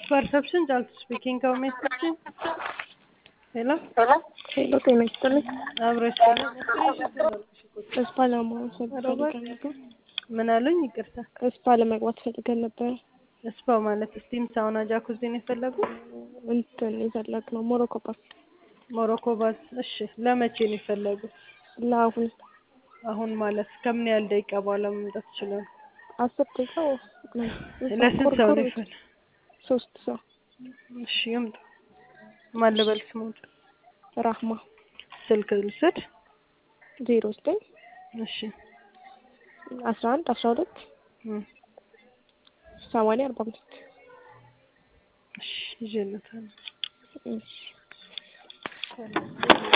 ፐርሰፕሽን ጫልቱ ስፒኪንግ ከሜስችን ሄሎ ሄሎ ጤና ይስጥልኝ። አብረሽ እስፓ ለማወቅ ፈልገን ነበር። ምን አሉኝ? ይቅርታ እስፓ ለመግባት ፈልገን ነበር። እስፓ ማለት ስቲም ሳውና ጃኩዚ ነው የፈለጉት? እንትን የፈለግነው ሞሮኮ ፓርክ ሞሮኮ ባዝ። እሺ ለመቼ ነው የፈለጉት? ለአሁን አሁን ማለት ከምን ያህል ደቂቃ በኋላ መምጣት ይችላሉ? አስር ደቂቃ ለስንት ሰው ነው ይፈል? ሶስት ሰው። እሺ ይምጡ። ማን ልበል ስሙት? ራህማ ስልክ ልውሰድ? ዜሮ ዘጠኝ እሺ አስራ አንድ አስራ ሁለት እም፣ ሰማንያ አርባ አምስት እሺ ይዤለታለሁ። እሺ